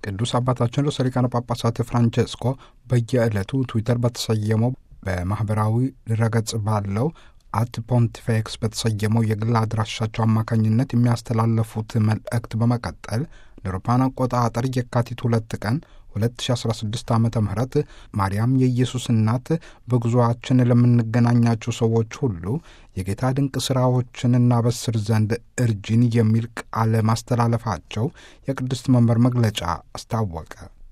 ቅዱስ አባታችን ርዕሰ ሊቃነ ጳጳሳት ፍራንቼስኮ በየዕለቱ ትዊተር በተሰየመው በማኅበራዊ ድረገጽ ባለው አት ፖንቲፌክስ በተሰየመው የግል አድራሻቸው አማካኝነት የሚያስተላለፉት መልእክት በመቀጠል ለአውሮፓውያን አቆጣጠር የካቲት ሁለት ቀን 2016 ዓ ም ማርያም የኢየሱስ እናት በጉዞአችን ለምንገናኛቸው ሰዎች ሁሉ የጌታ ድንቅ ሥራዎችን እናበስር ዘንድ እርጅን የሚል ቃል ማስተላለፋቸው የቅድስት መንበር መግለጫ አስታወቀ።